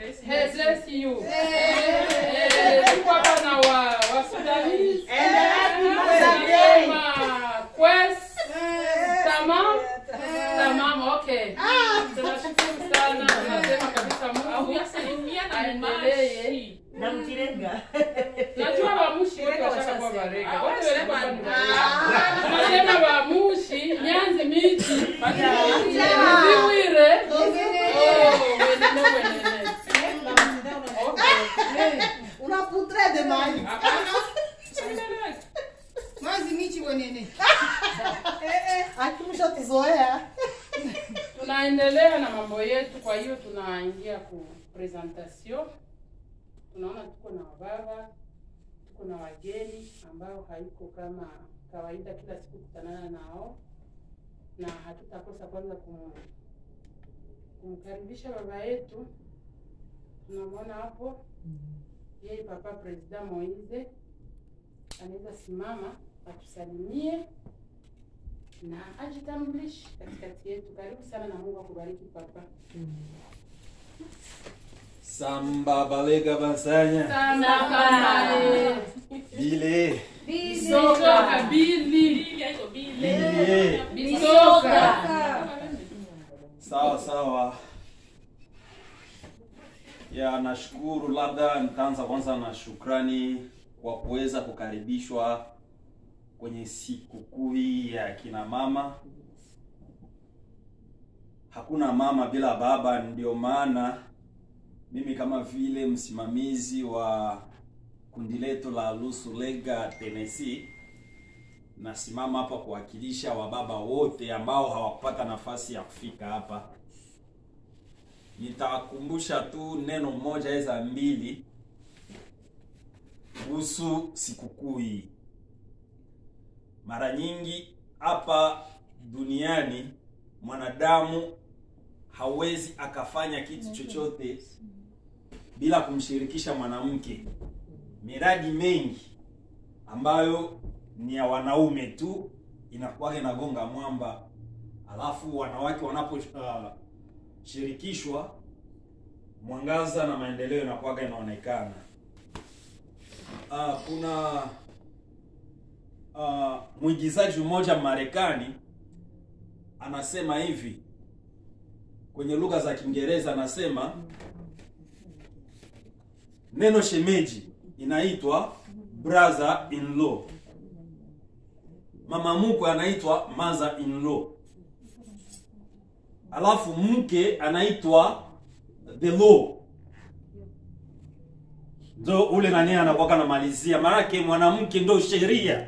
Hey, bless you. Eh, tuko hapa na wa wa Sudanese. Nasema, Kwes. Tamam. Tamam, okay. Tunashukuru sana. Tunasema kabisa Mungu aendelee. na mkirenga Najua waamushi wote washakuwa Barega. Wote wale kwa ni Barega. Tunasema waamushi Nyanzi miti. Ziwire. Oh, wenene wenene. Okay. unaputre de mai Hapana. Endelea. Mwanzi michi wenene. akimshotizoea tunaendelea na mambo yetu kwa hiyo tunaingia ku presentation tunaona tuko na wababa tuko na wageni ambao haiko kama kawaida kila siku kutanana nao na hatutakosa kwanza kum, kumkaribisha baba yetu tunamwona hapo yeye papa president Moise anaweza simama atusalimie na ajitambulishe katikati yetu. Karibu sana na Mungu akubariki papa. Samba balega basanya Sana kama bile bisoka bili bile bisoka sawa sawa. Ya, nashukuru. Labda nitaanza kwanza na shukrani kwa kuweza kukaribishwa kwenye sikukuu hii ya kina mama. Hakuna mama bila baba, ndio maana mimi kama vile msimamizi wa kundi letu la Lusulega Tennessee nasimama hapa kuwakilisha wababa wote ambao hawakupata nafasi ya kufika hapa. Nitawakumbusha tu neno moja eza mbili kuhusu sikukuu hii. Mara nyingi hapa duniani mwanadamu hawezi akafanya kitu chochote bila kumshirikisha mwanamke. Miradi mengi ambayo ni ya wanaume tu inakuwa inagonga mwamba, alafu wanawake wanaposhirikishwa mwangaza na maendeleo inakuwa inaonekana. Uh, kuna uh, mwigizaji mmoja Marekani anasema hivi kwenye lugha za Kiingereza, anasema neno shemeji inaitwa brother in law, mama mkwe anaitwa mother in law, alafu mke anaitwa the law ndo ule nani anakuwa anamalizia, maanake mwanamke ndo sheria.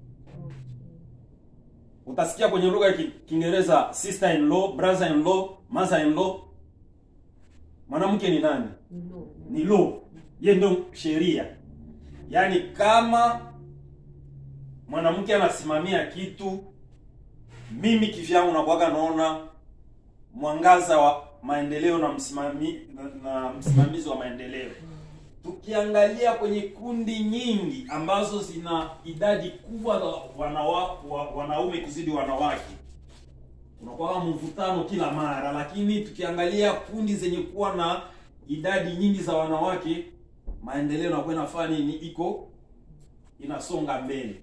Utasikia kwenye lugha ya Ki- Kiingereza sister in law, brother in law, mother in law. Mwanamke ni nani? Ni law, ye ndo sheria. Yaani kama mwanamke anasimamia kitu, mimi kivyangu nakuwaga naona mwangaza wa maendeleo na msimami, na, na msimamizi wa maendeleo tukiangalia kwenye kundi nyingi ambazo zina idadi kubwa za wanawa, wa, wanaume kuzidi wanawake unakuwa mvutano kila mara, lakini tukiangalia kundi zenye kuwa na idadi nyingi za wanawake, maendeleo nakuwa inafanya nini, iko inasonga mbele.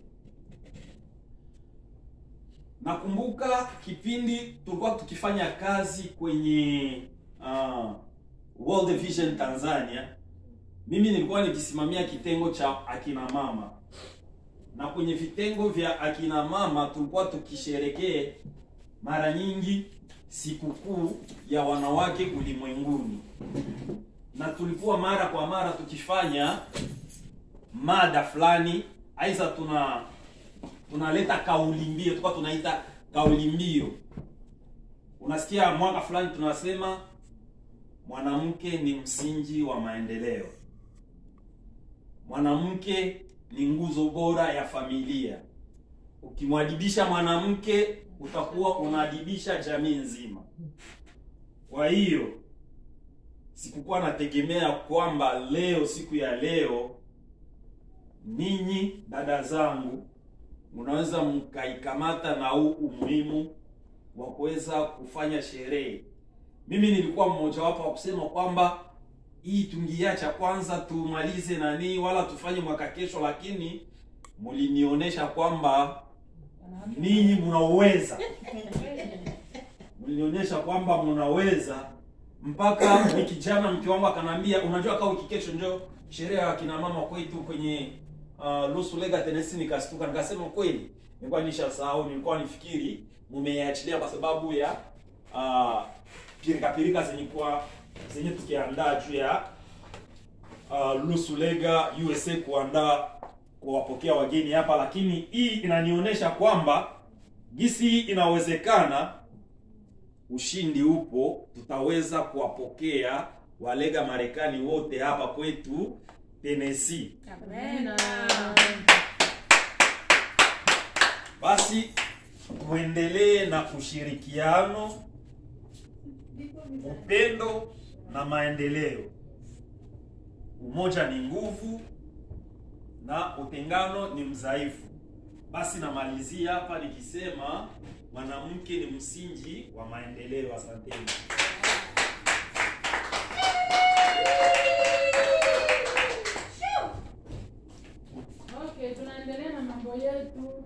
Nakumbuka kipindi tulikuwa tukifanya kazi kwenye uh, World Vision Tanzania mimi nilikuwa nikisimamia kitengo cha akina mama, na kwenye vitengo vya akina mama tulikuwa tukisherekee mara nyingi sikukuu ya wanawake ulimwenguni, na tulikuwa mara kwa mara tukifanya mada fulani, aidha tuna tunaleta kauli mbio, tulikuwa tunaita kauli mbio. Unasikia mwaka fulani tunasema mwanamke ni msingi wa maendeleo mwanamke ni nguzo bora ya familia. Ukimwadibisha mwanamke utakuwa unaadibisha jamii nzima. Kwa hiyo sikukuwa nategemea kwamba leo, siku ya leo, ninyi dada zangu mnaweza mkaikamata na huu umuhimu wa kuweza kufanya sherehe. Mimi nilikuwa mmojawapo wa kusema kwamba hii tungiacha kwanza tumalize nani wala tufanye mwaka kesho lakini mlinionyesha kwamba ninyi mnaweza mlinionyesha kwamba mnaweza mpaka ni kijana mke wangu akanambia unajua kaa wiki kesho njo sherehe ya kina mama kwetu kwenye uh, Lusu Lega Tennessee nikastuka nikasema kweli nilikuwa nishasahau nilikuwa nifikiri mumeiachilia kwa sababu ya uh, pirika pirika zenye kwa zenye tukiandaa juu ya uh, Lusu Lega USA kuandaa kuwapokea wageni hapa lakini hii inanionyesha kwamba gisi hii inawezekana ushindi upo, tutaweza kuwapokea walega Marekani wote hapa kwetu Tennessee. Basi muendelee na ushirikiano, upendo na maendeleo. Umoja ni nguvu na utengano ni mdhaifu. Basi namalizia hapa nikisema mwanamke ni msingi wa maendeleo. Asanteni. Okay, tunaendelea na mambo yetu.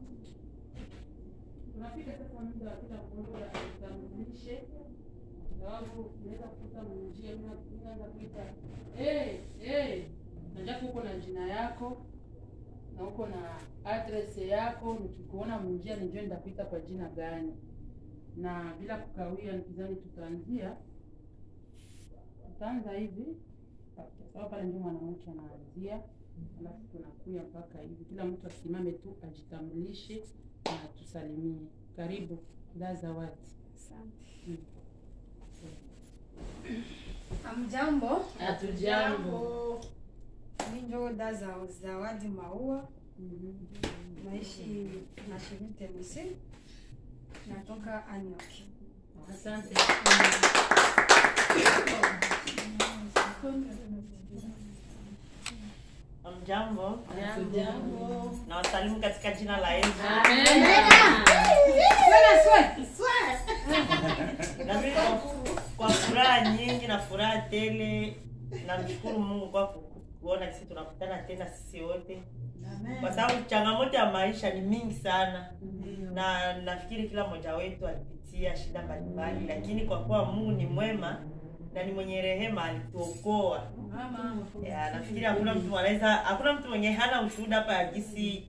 Tunafika sasa muda wa kila mmoja ajitambulishe, sababu unaweza kukuta mnjia unaanza kuita hey, hey, najako uko na jina yako na uko na address yako, nikikuona mnjia nijue nitakuita kwa jina gani, na bila kukawia, nikizani tutaanzia tutaanza hivi sababu pale ndio mwanamke anaanzia alafu tunakuya mpaka hivi, kila mtu asimame tu ajitambulishe na tusalimie. Karibu da Zawadi. Mm. Amjambo, Hatujambo. mi njo da za Zawadi Maua, Mhm. naishi na shirini Tennessee, natoka Antioch. Asante. Mjambo, Hatujambo. na wasalimu katika jina la Yesu. Amen. Na mimi kwa, kwa furaha nyingi na furaha tele namshukuru Mungu kwa ku- kuona sisi tunakutana tena sisi wote, kwa sababu changamoto ya maisha ni mingi sana, na nafikiri kila mmoja wetu alipitia shida mbalimbali, lakini kwa kuwa Mungu ni mwema na ni mwenye rehema, alituokoa ya, nafikiri hakuna mtu anaweza, hakuna mtu mwenye hana ushuhuda hapa ya jinsi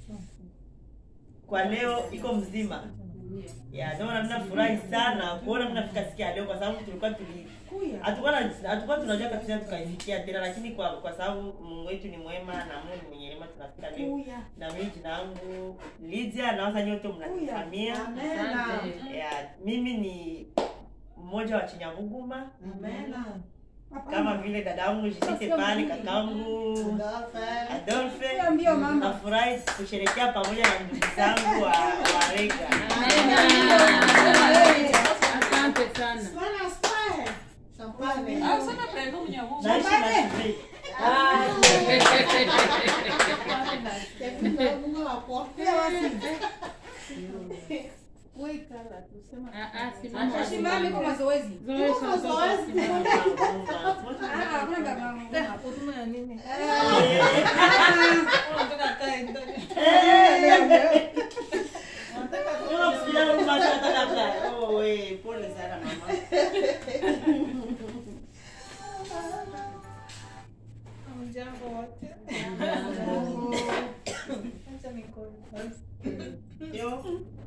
kwa leo iko mzima ya ndio maana nafurahi sana kuona mnafika siku ya leo, kwa sababu tulikuwa tuli hatukuwa na- hatukuwa tunajua kabisa tukaifikia tena, lakini kwa kwa sababu Mungu wetu ni mwema na Mungu ni mwenye rehema, tunafika leo. Na mimi jina langu Lydia, nawaza nyote mnanifahamia. Asante. Ya, mimi ni mmoja wa Chinyabuguma kama vile dadangu Jisite pale, kakangu Adolphe. Mbio mama. Nafurahi kusherehekea pamoja na ndugu zangu wa, wa Rega. Asante sana. Naishi na Sibei. Ah, ah, simama. Simame kwa mazoezi. Zoesha mtoto, simama. Ah, hakuna baba. Unakusikia mtu anataka kukaa. Oh, eh, pole sana mama. Yo.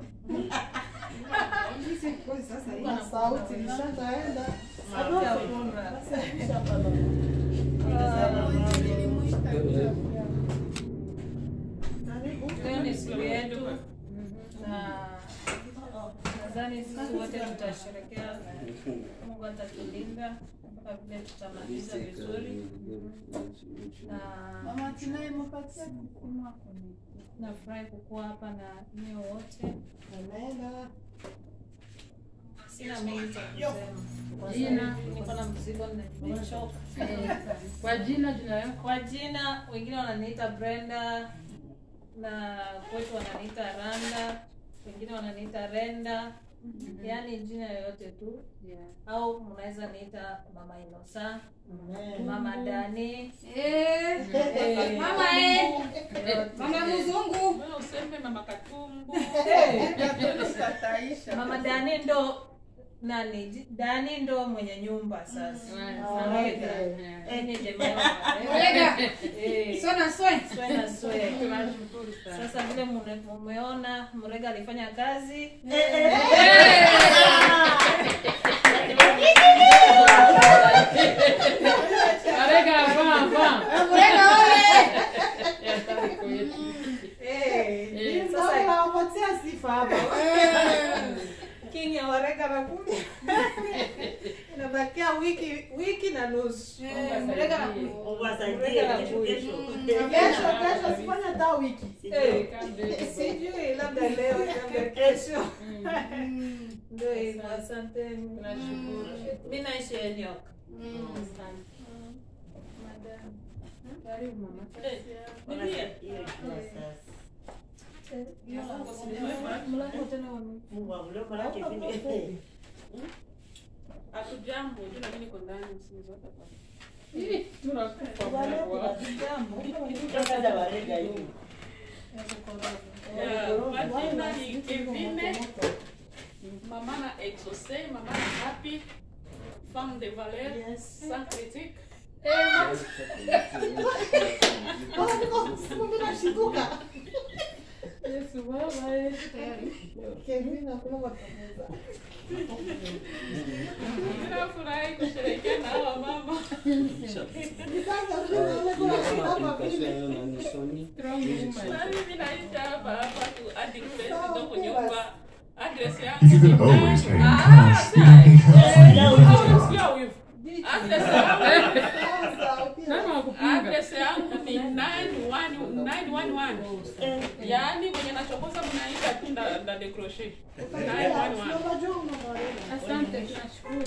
Sasa hivi. Na sauti lishakaenda. Leo ni siku yetu na nadhani sisi wote tutasherekea. Mungu atatulinda mpaka vile tutamaliza vizuri, na nafurahi kukuwa hapa na nyie wote. Sina mengi cha kusema, Jina. niko na mzigo na nimechoka. Eh, Kwa jina jina yako. Kwa jina wengine wananiita Brenda na kwetu wananiita Randa, wengine wananiita Renda, yaani jina yoyote tu Yeah. au mnaweza niita mama inosa Amen. mama dani Eh, eh, mama eh, mama mzungu. Wewe useme mama Katumbu. mama dani ndo nani Ji- dani ndo mwenye nyumba sasa Murega. Eh, ni jamaa wa Murega. Murega. Eh, Sona swe. swe na swe. Tunashukuru sana. sasa vile mune- mumeona mrega alifanya kazi Arega avant avant. Murega oye. Ya tariko yetu. Ni mzao nawapatia sifa hapa. king ya warega nakuja Inabakia wiki wiki na nusu. mrega na Mungu asaidie Murega kesho anakuja. kesho. Kesho kesho sifanye hata wiki. Eh, Kambe. sijui labda leo labda kesho ndio hivyo asanteni Tunashukuru. mi naishi enyoka Karibu mama. Ona hiyo ikiwa sasa. mlango tena wame Mungu amlio malaki vile. Hatujambo, jina mimi niko ndani usinizote hapa. Ih, tunakufa kwa. Dada warega hivi. Majina ni Kevine, maman a exaucé, maman a happy, femme de valeur, sans critique. Oh, niko simu mimi nashituka. Yesu baba eh. Kevin hakuna watamuza. Ninafurahi kusherehekea na hawa mama. Sasa kuna kuna hapa vile. Na mimi naishi hapa hapa tu hadi president nyumba. Address yangu ni nani? Ah, sai. Eh, sio huyu. Address yangu Sasa ukiwa Address yangu ni 911 yaani mwenye nachokoza mnaita tu nda nda decrocher 911 unajua unamwona. Asante, tunashukuru.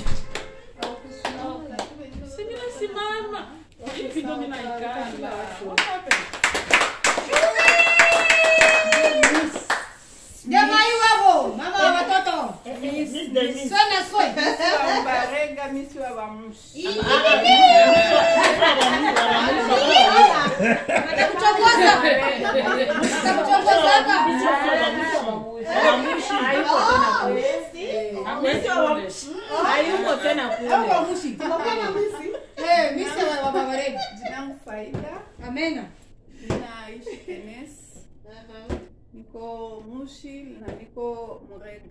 si mimi nasimama hivi ndo mimi naikala what happened Jamaa yu hapo, mama wa watoto. Miss Denise. Sona swe. Barega misi wa bamushi. Atakuchokoza. Atakuchokoza hapa. hayuko tena kule Bamushi. Tunapenda misi. Eh, misi wa baba Barega. Jinangu Faida, Amena. ninaishi Kenes, niko Mushi na niko Murega.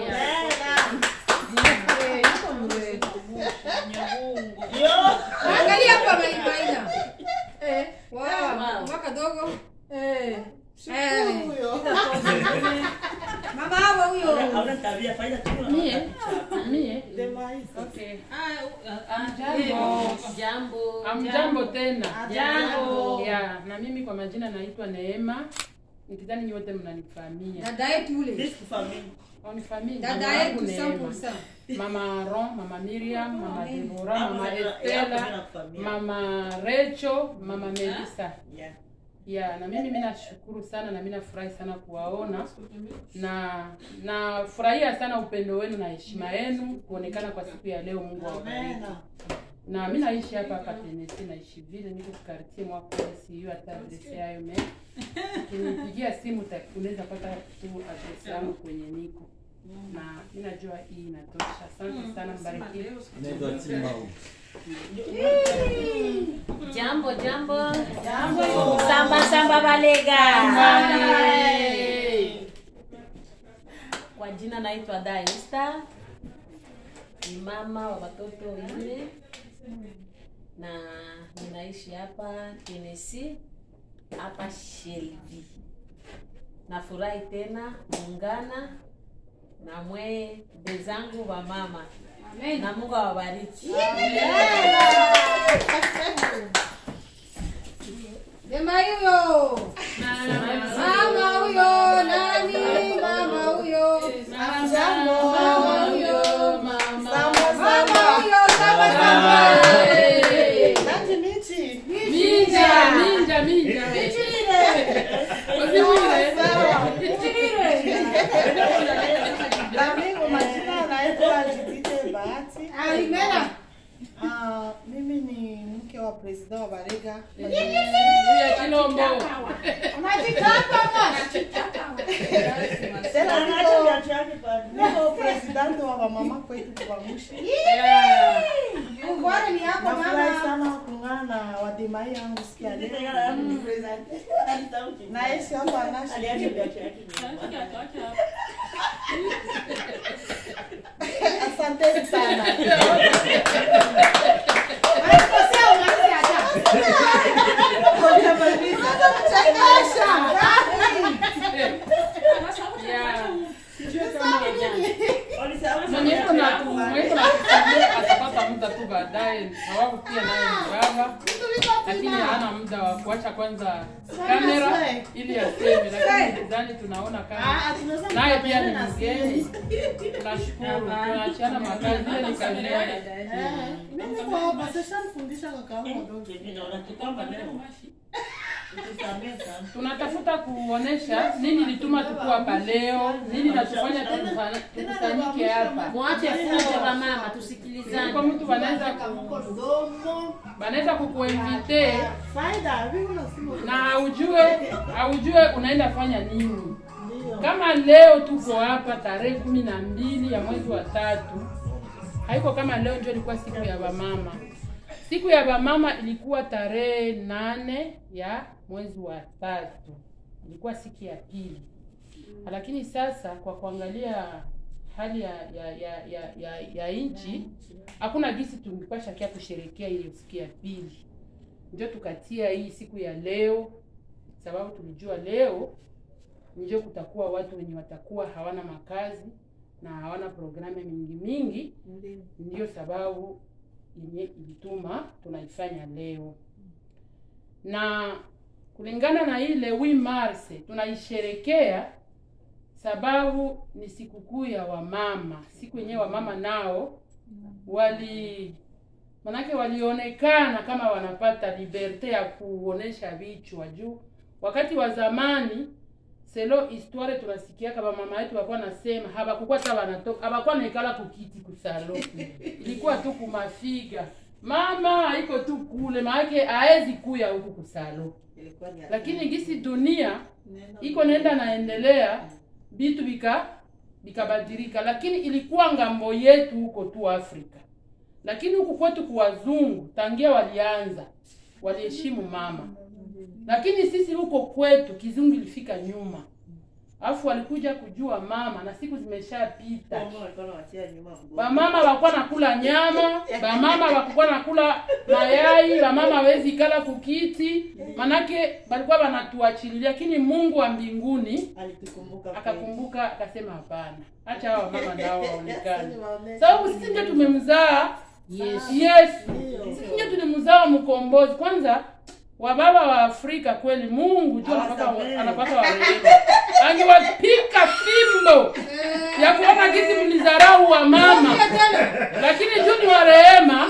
Eh, yuko Murega. Nyahungu Angalia hapa Maimaina. Eh, wow, mwaka dogo. Eh, Eh, Huyo. mama hawa huyo. Hauna tabia faida tu. mie mie Demais. okay jambo jambo amjambo tena Jambo. ya na mimi kwa majina naitwa Neema nikidhani nyote mnanifahamia Dada yetu ule. This family. Wanifahamia Dada mama yangu yetu Neema. 100%. mama Aaron, mama Miriam, mama Deborah, Hapo mama tena- hapo Estela, tena kufahamia. mama Rachel, mama Melissa. Yeah. Ya, na mimi mimi nashukuru sana na mimi nafurahi sana kuwaona na nafurahia sana upendo wenu na heshima yenu kuonekana kwa siku ya leo. Mungu awabariki. Na mimi naishi hapa Kapenesi, naishi vile niko quartier mwa kule, sijui hata address yayo me. Ukinipigia simu uta- unaweza pata tu address yangu kwenye niko. Na mimi najua hii inatosha. Asante sana, mbarikiwe. Jambo jambo. Jambo. Samba samba balega. Kwa jina naitwa Daista. Ni mama wa watoto wanne na ninaishi hapa Tennessee hapa Shelby. Nafurahi tena muungana na mwe bezangu wa mama na Mungu awabariki. Dema huyo. Mama huyo nani? Mama huyo. Jambo. Mama huyo. Samba Mama samba. huyo saba saba. Nati michi. Minja, minja, minja. Usiwile. Sawa. Domingo mimi ni mke wa president wa Barega. Huyu ya Chilombo. Tena Anaacha niko viatu yake pale. niko president wa wamama kwetu Kubamushi. Yeah. Ngwara ni yako Nafurahi mama. sana kuungana na wademai yangu siku ya leo. Na Yesu hapa anashi. Aliacha viatu yake nyuma. Asanteni sana. Alikosea umalize hata. Yeah. Walisahau Mwenye iko viatu na yako mwenye pale. iko na kusumbua atapata muda tu baadaye, sababu pia naye ni baba, lakini hana muda wa kuacha kwanza kamera ili aseme, lakini sidhani tunaona kama naye pia ni mgeni. Tunashukuru, tunaachiana makazi, ile ni kazi yake. Mimi kwa hapa sasa nifundisha kaka yangu mdogo. Hivi naona tukamba leo. Tusamehe sana. tunatafuta kuonesha nini lituma tuko hapa leo, nini natufanya tukufa- tukusanyike hapa. Mwache fujo wa mama, Kwa tusikilizane. mtu wanaweza ku, wanaweza kukuinvite Faida, mimi unasema na haujue haujue unaenda fanya nini. Kama leo tuko hapa tarehe kumi na mbili ya mwezi wa tatu, haiko kama leo ndio ilikuwa siku ya wamama. Siku ya wamama ilikuwa tarehe nane ya mwezi wa tatu, ilikuwa siku ya pili. Lakini sasa kwa kuangalia hali ya ya ya ya, ya, ya nchi hakuna gisi tungepasha kia kusherekea ile siku ya pili, ndio tukatia hii siku ya leo, sababu tulijua leo ndio kutakuwa watu wenye watakuwa hawana makazi na hawana programu mingi mingi, ndio sababu yenye ilituma tunaifanya leo, na kulingana na ile 8 Mars tunaisherekea sababu ni sikukuu ya wamama, siku yenyewe wamama nao wali manake walionekana kama wanapata liberte ya kuonesha vichwa juu. Wakati wa zamani selo histoire tunasikia kama mama yetu walikuwa nasema habakukuwa hata wanatoka habakuwa naikala kukiti kusalo, ilikuwa tu kumafiga mama iko tu kule, maanake haezi kuya huku kusalo, lakini gisi dunia iko naenda naendelea vitu vika vikabadilika, lakini ilikuwa ngambo yetu huko tu Afrika, lakini huku kwetu kuwazungu tangia walianza waliheshimu mama, lakini sisi huko kwetu kizungu ilifika nyuma, alafu walikuja kujua mama na siku zimeshapita. Mama walikuwa wanawatia nyuma mgongo. Bamama wakuwa nakula nyama, bamama wakuwa nakula mayai, bamama hawezi kala kukiti, manake balikuwa wanatuachilia, lakini Mungu wa mbinguni Alitukumbuka kweli. akakumbuka akasema, hapana, acha hawa mama nao waonekane, sababu sisi ndio tumemzaa Yesu. Yesu, sisi ndio tulimzaa mkombozi. Kwanza wababa wa Afrika kweli, Mungu juu anapaka Awasamehe. anapaka warehemu, angewapika fimbo ya kuona gisi mlizarau wa mama, lakini juu ni wa rehema,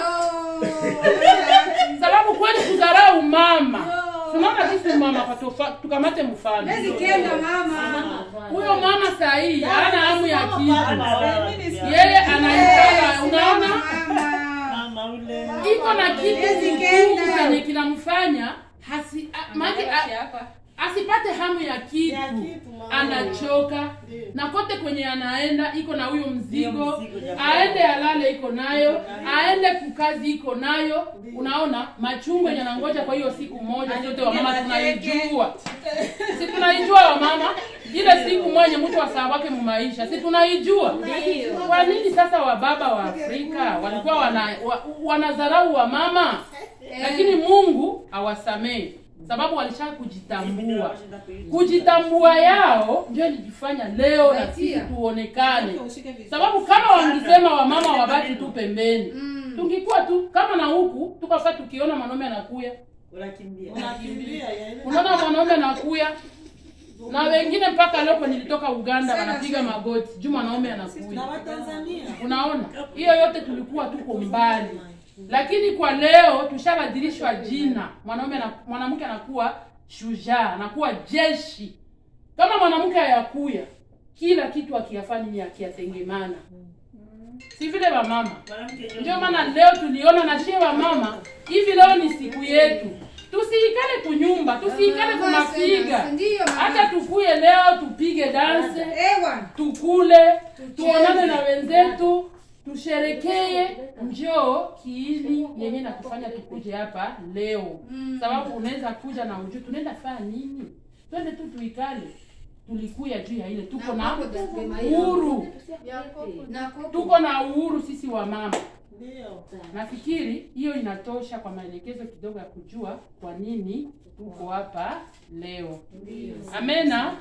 sababu kweli kudharau mama tunaona gisi mama katofa, tukamate mfano Kenda mama. huyo mama sahii hana hamu ya kitu, Mama wao. yeye anaitaka, unaona Mama ule. iko na kitu Hawezi kitu kenda. chenye kinamfanya hasi, a- maana a- asipate hamu ya kitu, Ya kitu, mama. anachoka Ndiyo. na kote kwenye anaenda iko na huyo mzigo, Hiyo mzigo jamani. aende alale iko nayo, aende kukazi iko nayo. Unaona machungu yenye anangoja kwa hiyo siku moja, sote wamama tunaijua, si tunaijua wamama, ile siku mwenye mtu wa saa wake mumaisha, si tunaijua. Kwa nini sasa wababa wa Afrika walikuwa wana, wa, wanadharau wa mama, lakini Mungu awasamehe sababu walisha kujitambua. Kujitambua yao ndio ilijifanya leo na sisi tuonekane, sababu kama wangesema wamama wabaki tu pembeni, tungikuwa tu kama na huku tukafa tukiona mwanaume anakuya, Unakimbia. Unakimbia ya ile. unaona mwanaume anakuya na wengine mpaka leo kwenye nilitoka Uganda wanapiga magoti juu mwanaume anakuya. Na Watanzania. Unaona, hiyo yote tulikuwa tuko mbali, lakini kwa leo tushabadilishwa jina. Mwanaume na mwanamke anakuwa shujaa, anakuwa jeshi. Kama mwanamke hayakuya, kila kitu akiyafanya ni akiyatengemana. si vile wamama Mwanamke ndio maana leo tuliona na shie wamama hivi leo ni siku yetu tusiikale kunyumba tusiikale kumafiga Ndiyo, mama. hata tukuye leo tupige danse Ewa. tukule tuonane na wenzetu tusherekee njoo kiini yenye nakufanya tukuje hapa leo sababu unaweza kuja na ujuu tunaenda fanya nini twende tu tuikale tulikuya juu ya ile tuko na uhuru tuko na uhuru sisi wa mama Ndio. nafikiri hiyo inatosha kwa maelekezo kidogo ya kujua kwa nini tuko hapa leo amena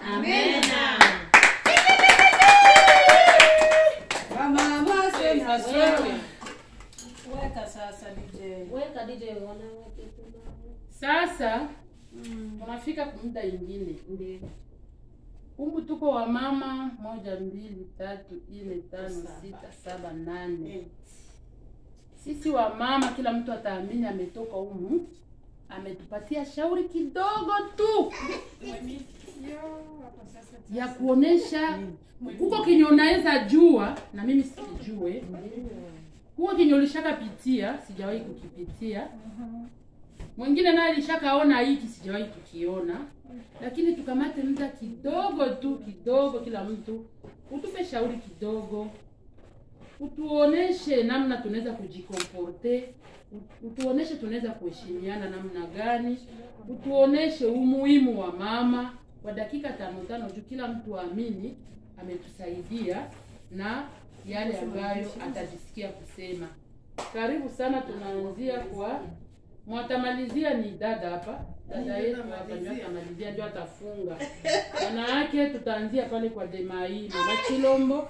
Wamama sema Asiwe. Weka sasa DJ. Weka DJ wanawake sasa tunafika muda ingine kumbu tuko wa mama moja mbili tatu nne tano sita saba nane sisi wa mama kila mtu ataamini ametoka humu ametupatia shauri kidogo tu ya kuonesha kuko kenye unaweza jua na mimi sikijue huko kenye ulishakapitia sijawahi kukipitia mwingine naye alishakaona hiki sijawahi kukiona lakini tukamate muda kidogo tu kidogo kila mtu utupe shauri kidogo utuoneshe namna tunaweza kujikomporte utuoneshe tunaweza kuheshimiana namna gani utuoneshe umuhimu wa mama kwa dakika tano tano juu kila mtu aamini ametusaidia na yale ambayo atajisikia kusema karibu sana tunaanzia kwa mwatamalizia ni dada hapa dada yetu hapa ndio atamalizia ndio atafunga wanawake tutaanzia pale kwa demai mama chilombo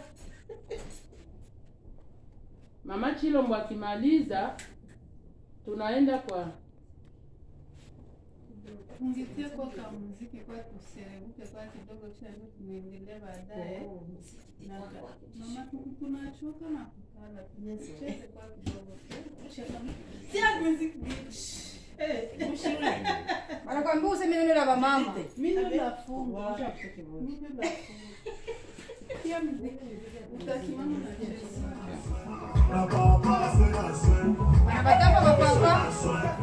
mama chilombo akimaliza tunaenda kwa Tungizie kwa kamuziki kwa tuserebuke kwa kidogo kisha ndio tuendelee baadaye. Na mama tu- tunachoka na kukala. Tucheze kwa kidogo. wanakwambia useme neno la wamama. Mimi nafunga. Mimi nafunga. Pia muziki utasimama na cheza. Wanapatapa wapapa.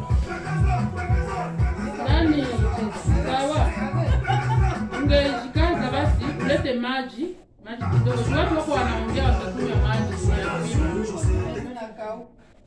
nani sawa ungejikaza basi ulete maji maji kidogo Juu watu wako wanaongea watakunywa maji ya muhimu. Nakauka.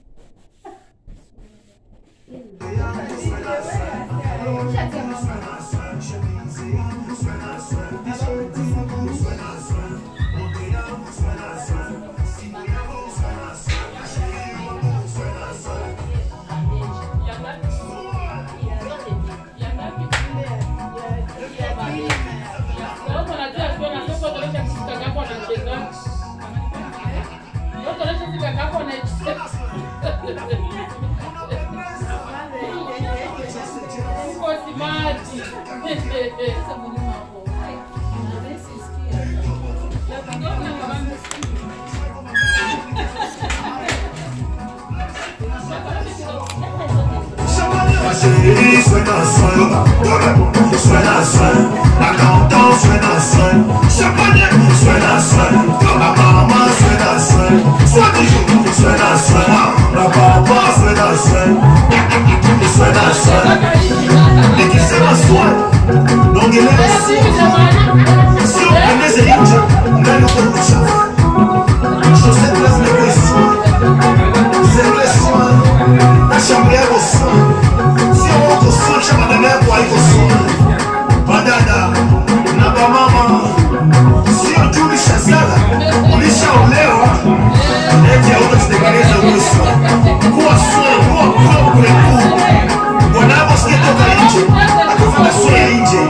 Ma chérie, suena, suena, suena, suena, la cantan, suena, suena, champagne, suena, suena, la mamá, suena, suena, soit toujours, suena, suena, la papa, suena, suena, suena, suena, et qui sera soit, donc il est aussi, si on prenait ces lignes, là, nous on le chauffe, chaussette, laisse les questions, c'est les soins, la chambre est au soin, si on kusoma chama dada yako haiko soma badada na bamama sio tu ulishazala ulishaolewa eti hautazitengeneza mwisho kuwa sura kuwa propre tu wanavosikia toka nje akafanya sura ya nje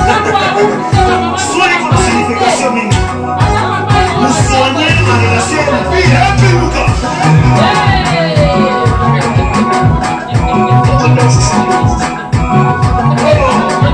sura iko na signification mingi musonye marelation pia apiruka Oh,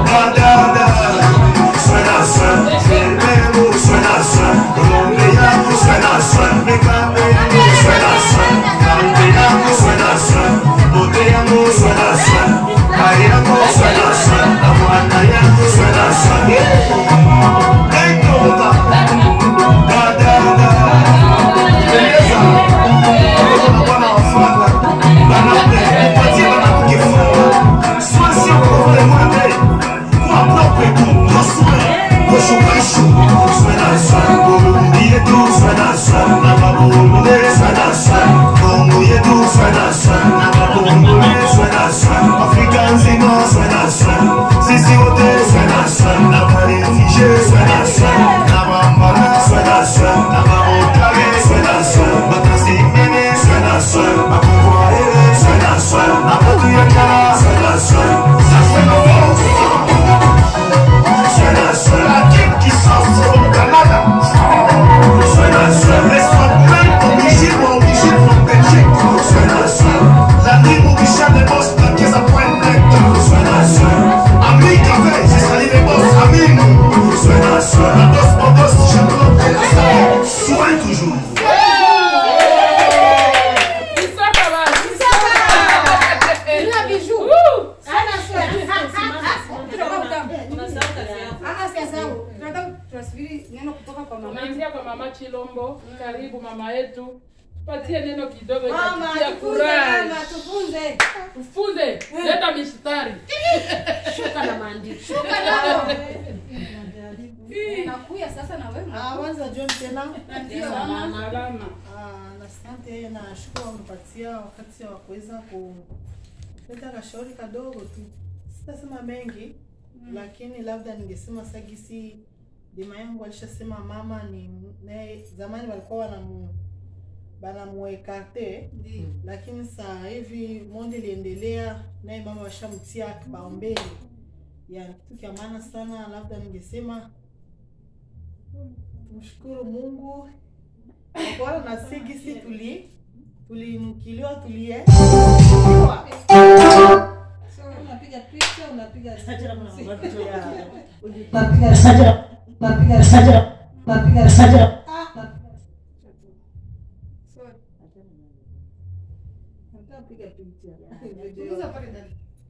Kombo, karibu mama yetu, tupatie neno kidogo Mama, itakutia tufunze furaha. mama, tufunze. Ufunze, leta mistari. Shuka na maandiko. Shuka nao. Nakuya sasa na wewe. Ah, kwanza John tena. Ndio, Salama. mama. Salama. Ah, na asante na shukuru unipatia wakati wa kuweza kuleta kashauri kadogo tu. Sitasema mengi lakini labda ningesema sagisi dima yangu alishasema mama ni naye zamani walikuwa wanamu banamuekarte lakini saa hivi monde iliendelea naye mama washamtia kipaumbele ya kitu kya maana sana labda ningesema tumshukuru mungu kwa na sigisi tuli tulinukiliwa tulie unapiga picha unapiga Punguza pale ndani.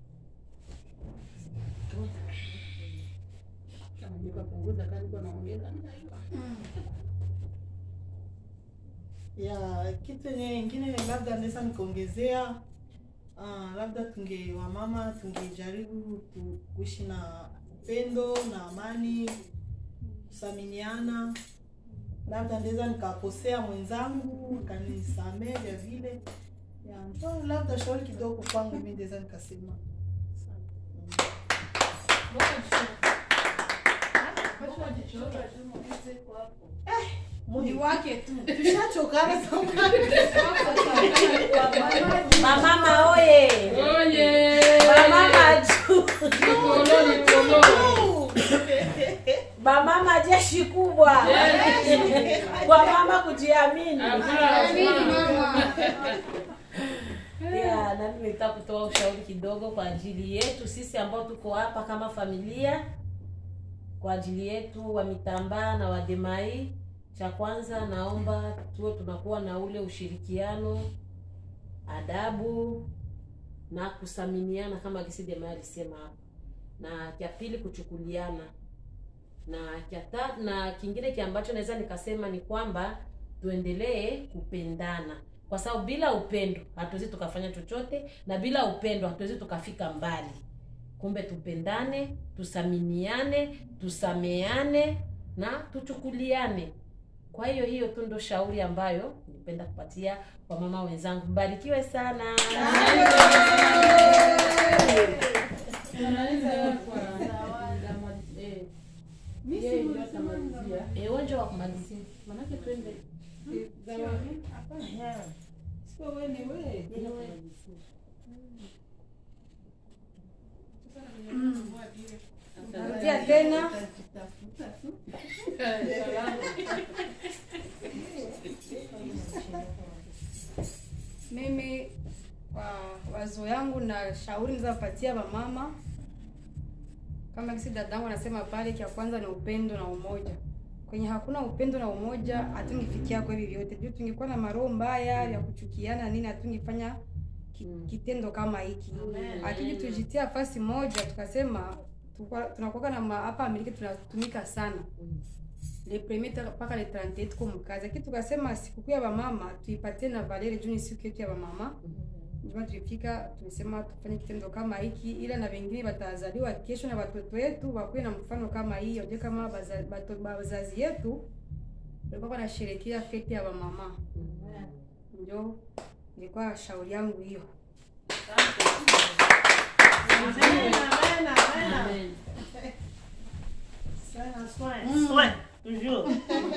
ya kitu yenye ingine labda naweza nikaongezea uh, labda tunge wamama tungejaribu tu, kuishi na upendo na amani kusaminiana labda ndaweza nikakosea mwenzangu kanisamee vya vile ya ndio labda shauri kidogo kwangu mi ndaweza nikasema Ni wake tu. tushachokana Mamama oye. Oye. Mamama juu. Nikolo, nikolo. Mamama jeshi kubwa. Kwa mama kujiamini. Ya, na mimi nitaka kutoa ushauri kidogo kwa ajili yetu sisi ambao tuko hapa kama familia, kwa ajili yetu wa Mitambaa na Wademai. Cha kwanza, naomba tuwe tunakuwa na ule ushirikiano, adabu na kusaminiana kama gisi Demai alisema hapa, na cha pili kuchukuliana, na cha tatu, na kingine ki ambacho naweza nikasema ni kwamba tuendelee kupendana kwa sababu bila upendo hatuwezi tukafanya chochote na bila upendo hatuwezi tukafika mbali kumbe tupendane tusaminiane tusameane na tuchukuliane kwa hiyo hiyo tu ndo shauri ambayo nipenda kupatia wamama wenzangu mbarikiwe sana Tunaanza kwa eh, yeye ndio atamalizia. Eh, uwanja wa kumalizia Manake twende Sio wewe ni wewe. Narudia tena. Mimi kwa wazo yangu na shauri nizapatia wamama kama kisi dadangu anasema pale, cha kwanza ni upendo na umoja. Kwenye hakuna upendo na umoja, hatungefikia kwa hivi vyote. Juu tungekuwa na maroho mbaya ya kuchukiana nini, hatungefanya ki- kitendo kama hiki. Lakini tujitia nafasi moja, tukasema tukwa- tunakuwa na ma- hapa Amerika tunatumika sana le premier ta- mpaka le 31 tuko mkazi, lakini tukasema sikukuu ya wamama tuipatie na Valeri juu ni siku yetu ya wamama. Ndio tulifika tumesema tufanye kitendo kama hiki, ila na wengine watazaliwa kesho na watoto wetu wakuwe na mfano kama hii, wajue kama baza- bato- bazazi yetu walikuwa wanasherehekea fete ya wamama. Ndio ilikuwa shauri yangu hiyo. Soin, toujours.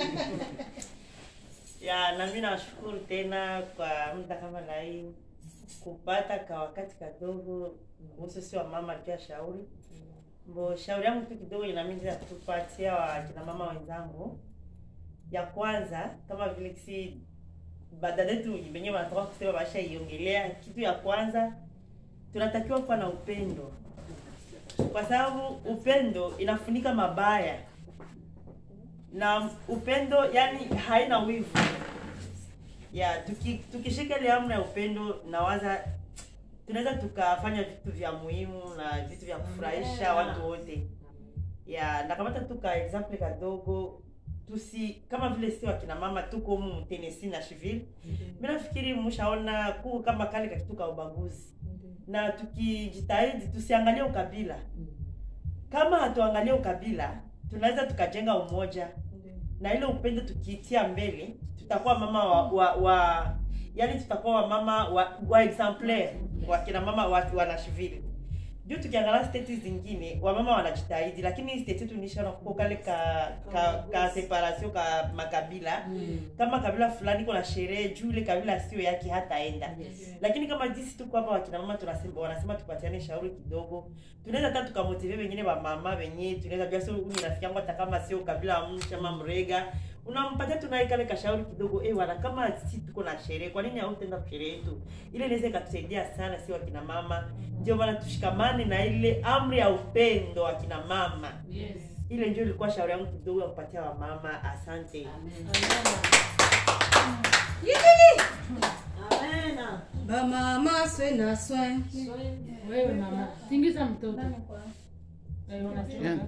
ya na mimi nawashukuru tena kwa muda kama na hii kupata ka wakati kadogo kuhusu si wa mama pia shauri mbo shauri yangu tu kidogo inamiza kupatia wa kina mama wenzangu ya kwanza kama vile kisi badadetu wenyewe wanatoka kusema washaiongelea kitu ya kwanza tunatakiwa kuwa na upendo kwa sababu upendo inafunika mabaya na upendo yani haina wivu ya tuki, tukishika ile amna ya upendo nawaza tunaweza tukafanya vitu vya muhimu na vitu vya kufurahisha watu wote ya nakamata tu ka example kadogo tusi kama vile si wakina mama tuko humu Tennessee na Nashville mimi nafikiri mshaona kuu kama kale kakitu ka ubaguzi na tukijitahidi tusiangalie ukabila kama hatuangalie ukabila tunaweza tukajenga umoja na ile upendo tukiitia mbele tutakuwa mama wa, wa, wa yani tutakuwa wamama wa, wa exemplaire wakina mama wa, wa Nashville juu tukiangalia state zingine wamama wanajitahidi lakini hii state yetu nishaona kuko kale ka ka, ka separation ka makabila kama kabila fulani iko na sherehe juu ile kabila sio yake hataenda lakini kama jinsi tuko hapa wakina mama tunasema wanasema tupatiane shauri kidogo tunaweza hata tukamotive wengine wa mama wenye tunaweza jua sio huyu rafiki yangu hata kama sio kabila wa mtu ama mrega unampatia tunaye kale kashauri kidogo eh wana kama si tuko na sherehe kwa nini hautaenda kwa sherehe yetu ile inaweza ikatusaidia sana si wakina mama ndio maana tushikamane na ile amri ya upendo wa kina mama Yes. ile ndio ilikuwa shauri yangu kidogo ya kupatia wamama asante bamama swe na swe Wewe mama, tingiza mtoto. Eh, unachoka.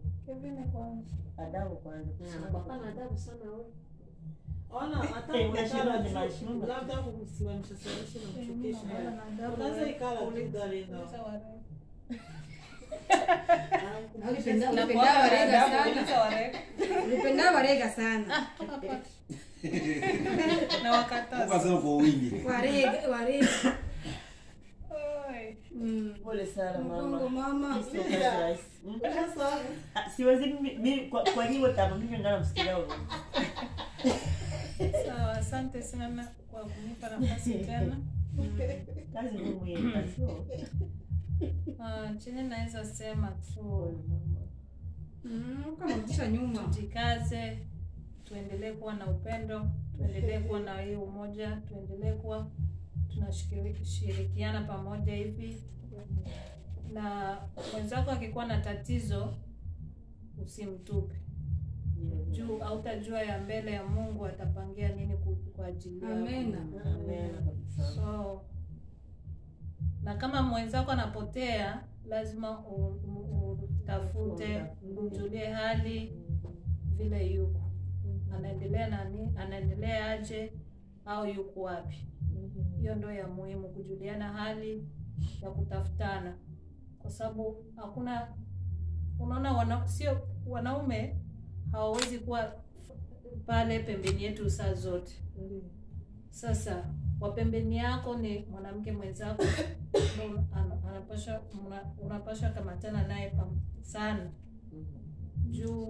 adabu kwanza Hapana adabu sana wewe. Ona hata Eh, ukikala unashindwa tu, nimeshindwa. labda kumsimamisha simamisha na mchokesha. Unaweza ikala tu Darina. ulipenda ulipenda warega sana ulipenda warega sana na wakataza Ukasema kwa wingi. warega warega Mm. pole sana Mgongo mama mama Sio kazi rahisi. Mm. Ah, siwezi mi- mi- kwa kwa hivyo tama mimi ngana msikia huyo sawa asante sana kwa kunipa nafasi tena kazi ni muhimu sio Ah, chenye naweza sema tu Mm, ukamrudisha nyuma tujikaze tuendelee kuwa na upendo tuendelee kuwa na hii umoja tuendelee kuwa tunashirikiana pamoja hivi na mwenzako akikuwa na tatizo usimtupe juu autajua ya mbele ya mungu atapangia nini ku- kwa ajili yako amena Amen kabisa. so na kama mwenzako anapotea lazima u- u- utafute umjulie hali vile yuko anaendelea nani anaendelea aje au yuko wapi hiyo ndo ya muhimu kujuliana hali ya kutafutana kwa sababu hakuna unaona wana, sio wanaume hawawezi kuwa pale pembeni yetu saa zote sasa wa pembeni yako ni mwanamke mwenzako ndo ana- anapaswa mna- unapaswa kamatana naye pam- sana juu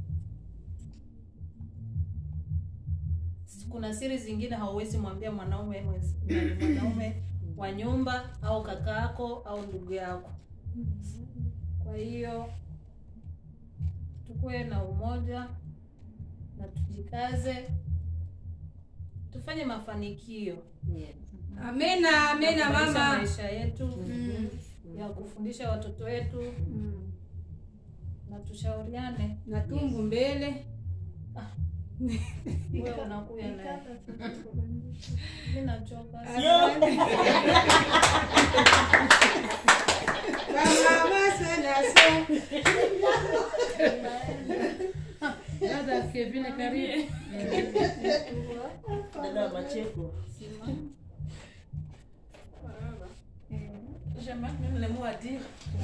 kuna siri zingine hauwezi mwambia mwanaume mwenz- nani, mwanaume wa nyumba au kaka yako au ndugu yako kwa hiyo tukuwe na umoja na tujikaze tufanye mafanikio amena amena ya kuboresha mama maisha yetu Mm. ya kufundisha watoto wetu Mm. na tushauriane na tumbu mbele wewe unakuya naye mi nachoka bamama swe na swe Dada Kevin karibu. dada wa macheko J'aimerais même le mot à dire.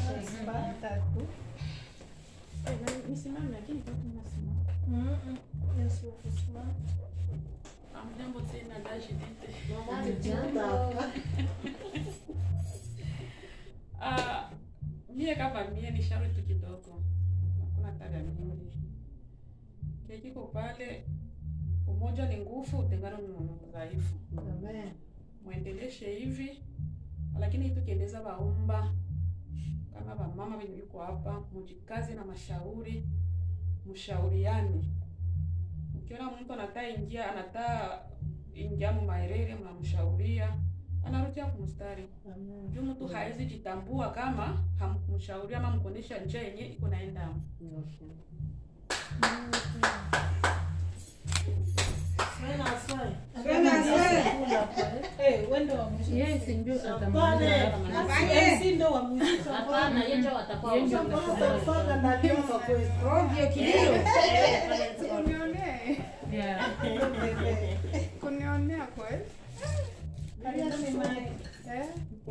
Amjambo tena dada Judith. Ah, mie kama mie ni shauri tu kidogo, hakuna tabia mingi. Kikiko pale, umoja ni nguvu, utengano ni udhaifu. Mwendeleshe hivi, lakini tukiendeza waumba kama wamama wenye yuko hapa, mujikaze na mashauri, mshauriane. Ukiona mtu anataa ingia anataa ingia mu maerere, mnamshauria anarudia kumstari juu mtu hawezi jitambua kama hamkumshauria ama mkuonyesha njia yenye iko naenda. Eh, wendo wa mwisho. Yes, ndio Pale. Afanye. si ndio wa mwisho Hapana, yeye ndio atakuwa Yeye ndio wa mwisho. Utafaka na Dioma kweli. ovyo kilio Kunionee. Yeah. Kunionea kweli. Eh?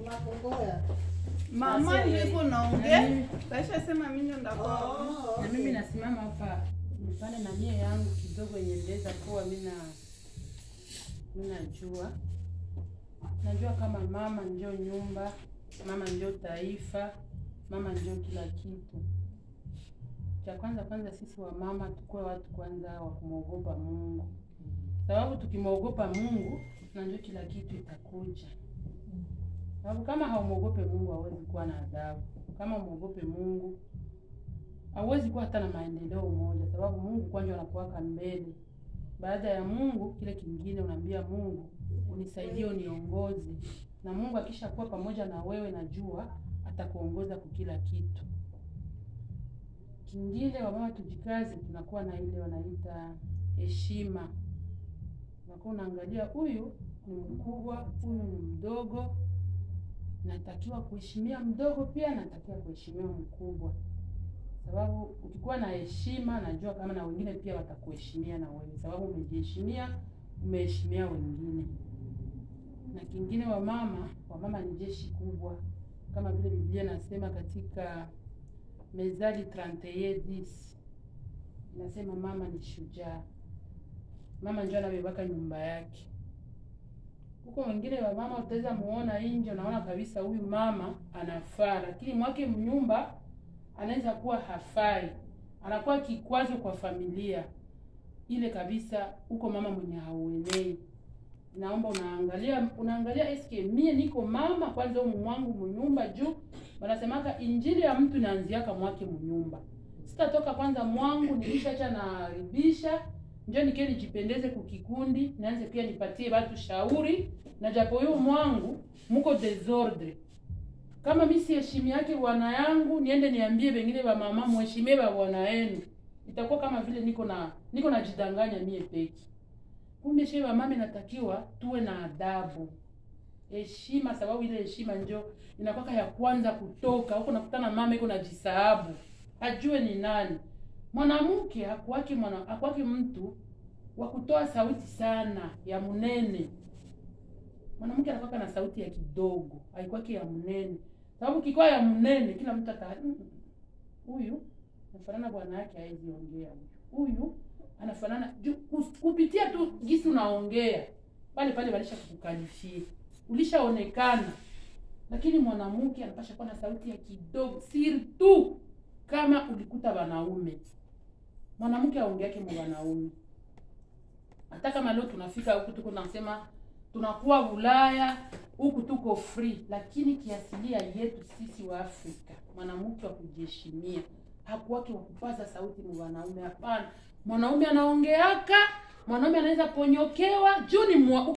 Mama niko naongea. Kaisha sema mimi ndo ndakuwa. na mimi nasimama hapa nipane na mie yangu kidogo yenye ndeza kuwa mina minajua najua kama mama ndio nyumba mama ndio taifa mama ndio kila kitu cha kwanza kwanza sisi wa mama tukuwe watu kwanza wa kumwogopa mungu sababu tukimwogopa mungu na ndio kila kitu itakuja sababu kama haumwogope mungu hawezi kuwa na adhabu kama umwogope mungu hauwezi kuwa hata na maendeleo moja, sababu Mungu kwanza anakuwaka mbele. Baada ya Mungu, kile kingine unaambia Mungu, unisaidie, uniongoze. Na Mungu akisha kuwa pamoja na wewe, najua atakuongoza kwa kila kitu. Kingine wamama, tujikaze, tunakuwa na ile wanaita heshima. Unakuwa unaangalia huyu ni mkubwa, huyu ni mdogo, natakiwa kuheshimia mdogo, pia natakiwa kuheshimia mkubwa sababu ukikuwa na heshima najua kama na wengine pia watakuheshimia na wewe, sababu umejiheshimia, umeheshimia wengine. Na kingine, wamama, wamama ni jeshi kubwa, kama vile Biblia inasema katika Mezali 31:10 inasema mama ni shujaa, mama ndio anabebaka nyumba yake. Huko wengine wa mama utaweza muona nje, unaona kabisa huyu mama anafaa, lakini mwake mnyumba anaweza kuwa hafai, anakuwa kikwazo kwa familia ile kabisa. Huko mama mwenye hauenei, naomba unaangalia unaangalia, eske mie niko mama kwanza humu mwangu mnyumba, juu wanasemaka injili ya mtu inaanziaka mwake mnyumba. Sitatoka kwanza mwangu nilishacha naribisha njo nikie nijipendeze kukikundi, nianze pia nipatie watu shauri, na japo huyu mwangu muko desordre kama mi siheshimi yake bwana yangu, niende niambie wengine wa mama muheshimie wa bwana yenu, itakuwa kama vile niko na niko najidanganya mie peki. Kumbe shehe wa mama inatakiwa tuwe na adabu, heshima, sababu ile heshima njo inakwaka ya kwanza kutoka huko. Nakutana mama iko najisahabu, ajue ni nani mwanamke. Hakuwaki mwana hakuwaki mtu wa kutoa sauti sana ya munene mwanamke anakuwa na sauti ya kidogo, haikwaki ya mnene, sababu kikuwa ya mnene kila mtu ata "Mm, huyu anafanana bwana yake, hawezi ongea huyu, huyu anafanana ju- kus- kupitia tu gisi unaongea pale pale, walisha kukalifia, ulishaonekana. Lakini mwanamke anapasha kuwa na sauti ya kidogo, sirtu kama ulikuta wanaume, mwanamke aongeake mu wanaume. Hata kama leo tunafika huku tuko nasema tunakuwa Ulaya huku tuko free, lakini kiasilia yetu sisi wa Afrika, mwanamke wa kujiheshimia hakuwake wa kupaza sauti mu wanaume. Hapana, mwanaume anaongeaka, mwanaume anaweza ponyokewa juu ni mwa